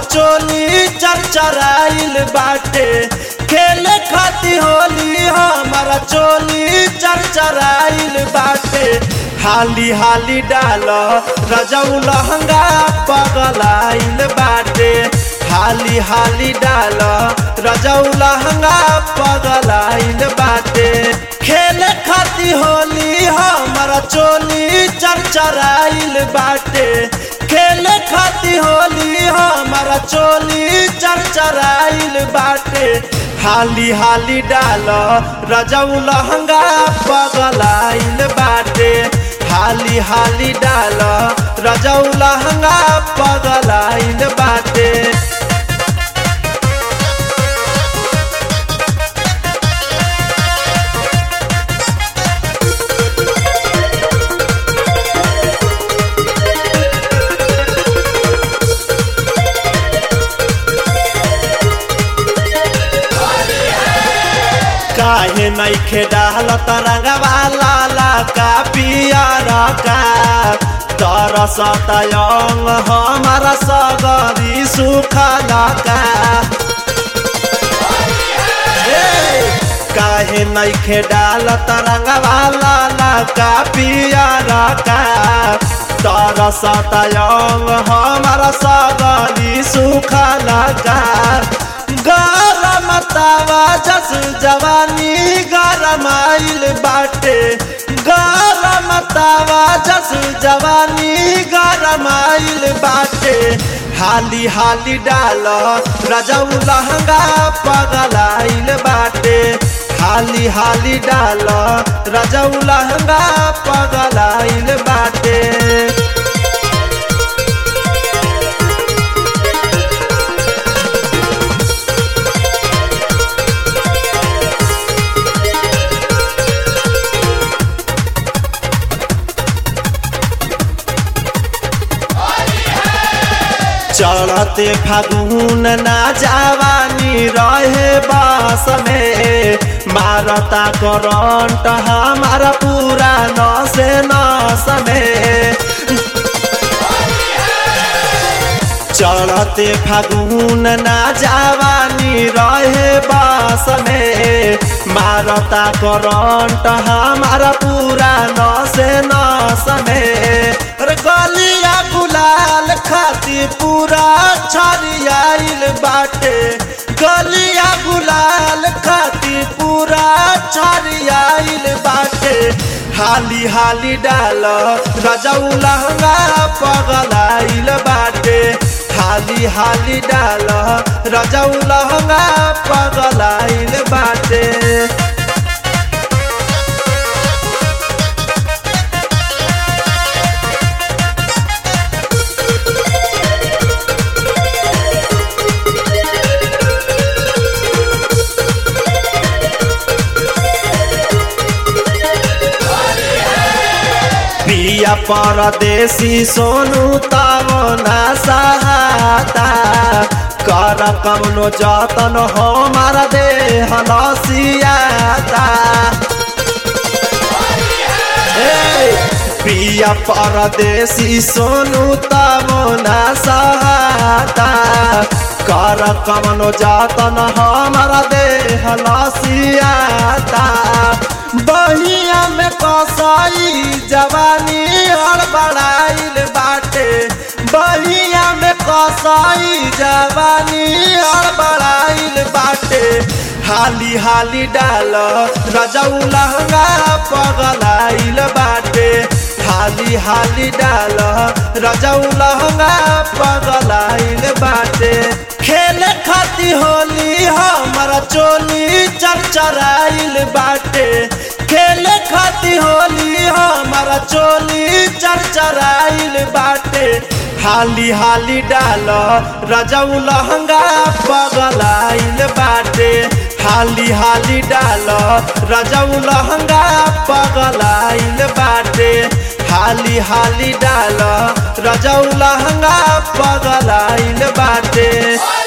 चोली चरचराइल बाटे खेले खाती होली हमारा चोली चरचराइल बाटे हाली हाली डाल रजऊ लहंगा पगलाइल बाटे हाली हाली डाल रजऊ लहंगा पगलाइल बाटे खेले खाती होली हमारा चोली चरचराइल बाटे खेले खाती होली हमारा चोली चरचराइल बाटे हाली हाली डाल रजऊ लहंगा पगलाइल बाटे हाली हाली डाल रजऊ लहंगा पगलाइल बाटे काहे नइखे डाल तरंगवा लाला का पियारा का तरसत अंग हमारा सगरी सुखला का काहे नइखे डाल तरंगवा लाला का पियारा का तरसत अंग हमारा सगरी सुखला का गरम तावा जस जवानी गरमाइल बाटे गरम तावा जस जवानी गरमाइल बाटे हाली हाली डाल रजऊ लहंगा पगलाइल बाटे हाली हाली डाल रजऊ लहंगा पगलाइल बाटे चढ़ते फागुन ना जवानी रहे बास में मारता करंट हमारा पूरा नस नस में चढ़ते फागुन ना जवानी रहे बास में मारता करंट हमारा पूरा नस नस में गलिया गुलाल खाती पूरा छरियाइल बाटे गलिया गुलाल खाती पूरा छरियाइल बाटे हाली हाली डाल रजऊ लहंगा पगलाइल बाटे हाली हाली डाल रजऊ लहंगा पगलाइल बाटे पिया परदेसी सोनू तब ना सहाता कर कमनो जतन हमार देह लसियाता पिया परदेसी सोनू तब ना सहाता कर कमनो जतन हमार देह लसियाता बहिया में कसाई जवानी हड़बड़ाइल बाटे बहिया में कसाई जवानी हड़बड़ाइल बाटे हाली हाली डाल रजऊ लहंगा पगलाइल बाटे हाली हाली डाल रजऊ लहंगा पगलाइल बाटे खेले खाती होली हमारा चोली चरचराइल बाटे खेले खाती होली हमारा चोली चरचराइल बाटे हाली हाली डाल रजऊ लहंगा पगलाइल बाटे हाली हाली डाल रजऊ लहंगा पगलाइल बाटे हाली हाली डाल रजऊ लहंगा पगलाइल बाटे